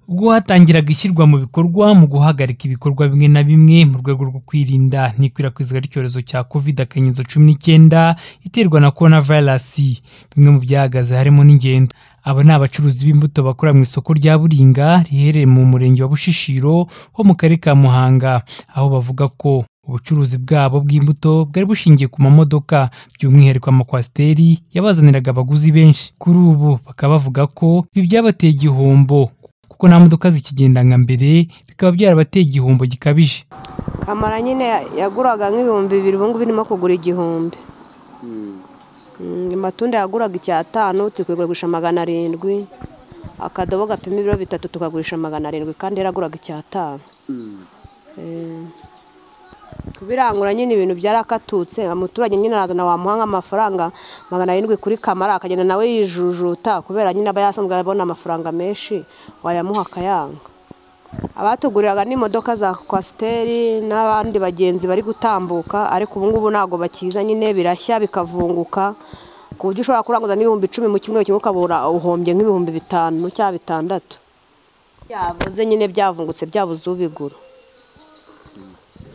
ubwo hatangiraga ishyirwa mu bikorwa mu guhagarika ibikorwa bimwe na bimwe mu rwego rwo kwirinda n'ikwirakwizwa ry'icyorezo cya Covid akanyezo cumi n'icyenda iterwa na Corona virus. Bimwe mu byahagaze harimo n'ingendo. Aba ni abacuruzi b'imbuto bakorera mu isoko rya Buringa riherereye mu murenge wa Bushishiro ho mu karere ka Muhanga, aho bavuga ko ubucuruzi bwabo bw'imbuto bwari bushingiye ku mamodoka by'umwihariko amakwasiteri yabazaniraga abaguzi benshi. Kuri ubu bakaba bavuga ko ibi byabateye igihombo kuko nta modoka zikigenda nka mbere bikaba byarabateye igihombo gikabije. kamara nyine yaguraga nk'ibihumbi bibiri ubu ngubu irimo kugura igihumbi Mm, amatunda yaguraga icyatanu turi kuyagurisha magana arindwi akadobo gapima ibiro bitatu tukagurisha magana arindwi kandi yaraguraga icyatanu Eh, kubirangura nyine ibintu byarakatutse umuturage nyine arazana wamuha nk'amafaranga magana arindwi kuri kamara akagenda nawe yijujuta kubera nyine aba yasanzwe abona amafaranga menshi wayamuha akayanga abatuguriraga n'imodoka za kwasiteri n'abandi bagenzi bari gutambuka ariko ubu ngubu ntabwo bakiza nyine birashya bikavunguka ku buryo ushobora kuranguza n'ibihumbi icumi mu cyumweru kimwe ukabura uhombye nk'ibihumbi bitanu cyangwa bitandatu byavuze nyine byavungutse byabuze ubigura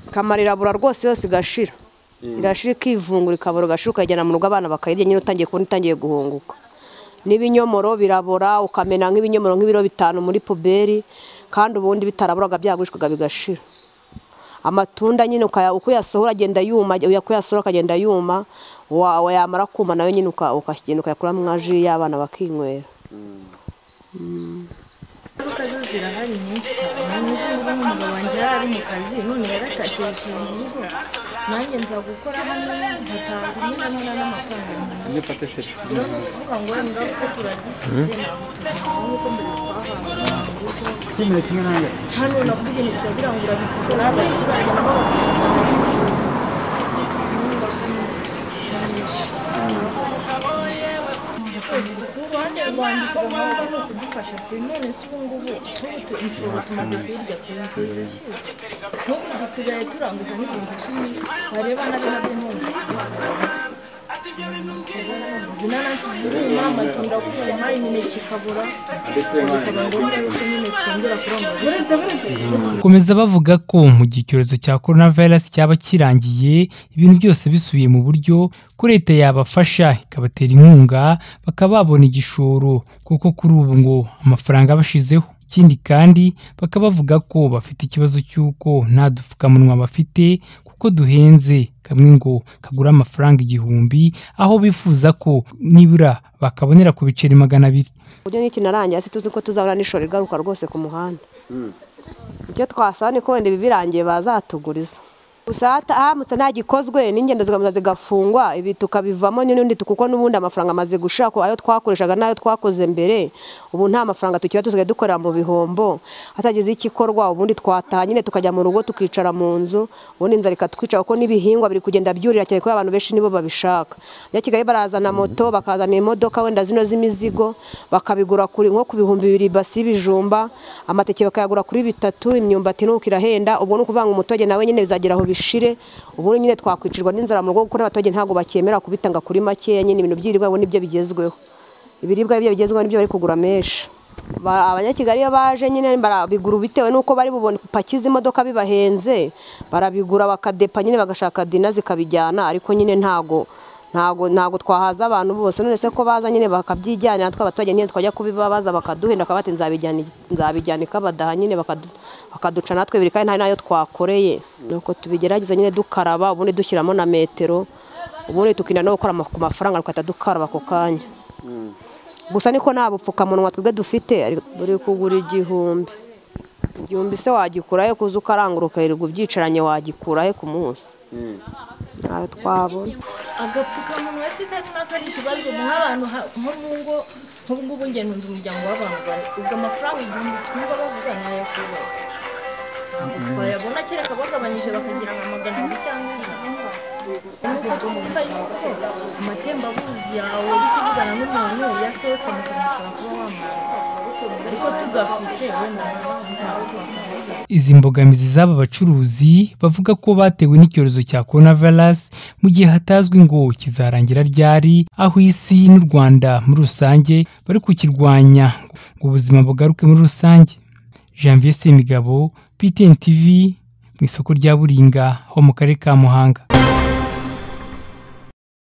kamara irabura rwose yose igashira irashira ikivungura ikabura igashira ukayijyana mu rugo abana bakayirya nyine utangiye kubona itangiye guhunguka n'ibinyomoro birabora ukamena nk'ibinyomoro nk'ibiro bitanu muri puberi kandi ubundi bitaraburaga byagurishwaga bigashira amatunda nyine uko uyasohora agenda yuma uko uyasohora akagenda yuma wa- yamara kuma nayo nyine uka- ukagenda ukayakuramo nka ji y'abana bakinywera Ingaruka zo zirahari nyinshi cyane n'ubu ngubu umugabo wanjye yari ari mu kazi none yaratashye yicaye mu rugo nanjye nza gukora hano ngatanga rimwe na rimwe n'amafaranga Iyo ufata seri rero ni ukuvuga ngo wenda ko turazifite ntabwo tugenda nk'uko mbere twahangaga kimwe kimwe nange hano navuga ibintu turabirangura bikagora abaturage nabo bakabifata nk'ikibazo inyubako ni nyinshi uruhande rwanjye uko mwumva ni ukudufasha kuri none si ubu ngubu nk'ubu inshuro tumaze kuyirya ku nzu irashize nk'ubu dusigaye turanguza n'ibihumbi icumi bareba na bino by'inkunga inanasi ziruma amatunda kuma imineke ikabura bikaba ngombwa yuko nyine twongera kurangura Komeza bavuga ko mu gihe icyorezo cya Corona virus cyaba kirangiye ibintu byose bisubiye mu buryo ko leta yabafasha ikabatera inkunga bakaba babona igishoro kuko kuri ubu ngo amafaranga bashizeho. Ikindi kandi bakaba bavuga ko bafite ikibazo cy'uko nta dupfukamunwa bafite kuko duhenze kamwe ngo kagura amafaranga igihumbi aho bifuza ko nibura bakabonera ku biceri magana abiri. uburyo nk'iki narangiye hasi tuzi ko tuzabona n'ishoro igaruka rwose ku muhanda icyo twasaba ni ko wenda ibi birangiye bazatuguriza gusa hata- haramutse nta gikozwe n'ingendo zigakomeza zigafungwa ibi tukabivamo n'undi kuko n'ubundi amafaranga amaze gushira ku ayo twakoreshaga n'ayo twakoze mbere ubu nta mafaranga tukira tusigaye dukorera mu bihombo hatagize ikikorwa ubundi twataha nyine tukajya mu rugo tukicara mu nzu ubundi inzara ikatwica kuko n'ibihingwa biri kugenda byurira cyane kubera abantu benshi nibo babishaka bya Kigali barazana moto bakazana imodoka wenda zino z'imizigo bakabigura kuri nko ku bihumbi bibiri basi y'ibijumba amateke bakayagura kuri bitatu imyumbati nuko irahenda ubwo ni ukuvanga umuturage nawe nyine bizagera aho bishire ubundi nyine twakwicirwa n'inzara mu rugo kuko n'abaturage ntabwo bakemera kubitanga kuri makeya nyine ibintu by'irirwa ubu nibyo bigezweho ibiribwa byo bigezweho nibyo bari kugura menshi Ba- abanyakigali iyo baje nyine barabigura bitewe n'uko bari bubone paki z'imodoka bibahenze barabigura bakadepa nyine bagashaka dina zikabijyana ariko nyine ntago ntago ntago twahaza abantu bose none se ko baza nyine bakabyijyanira twe abaturage nyine twajya kubibabaza bakaduhenda bakaba bati nzabijyana nzabijyana ikabadaha nyine bakadu- bakaduca natwe biri kandi nta nayo twakoreye nuko tubigerageza nyine dukaraba ubundi dushyiramo na metero ubundi tukirinda no gukora ama- ku mafaranga tugahita dukaraba ako kanya gusa niko nta bupfukamunwa twebwe dufite buri kugura igihumbi igihumbi se wagikurayo kuza ukarangura ukayirirwa ubyicaranye wagikurayo ku munsi ntayo twabona agapfukamunwa se kari nako ari ikibazo nk'abantu ha- nko mu ngo nk'ubu ngubu njye ntunze umuryango w'abantu bane ubwo amafaranga igihumbi twumva bavuga ntayashoboye twayabona kereka bagabanyije bakagira nka magana abiri cyangwa ijana nuko twumva yuko amatembabuzi yawe uri kuvugana n'umuntu yasohotse mukamusaba kuba wamwanditse ariko tugafite wenda ntabwo twakavuga Izi mbogamizi z'aba bacuruzi bavuga ko batewe n'icyorezo cya coronavirus mu gihe hatazwi ngo kizarangira ryari aho isi n'u Rwanda muri rusange bari kukirwanya ngo ubuzima bugaruke muri rusange. janvier semigabo ptn tv mu isoko rya buringa ho mu karere ka muhanga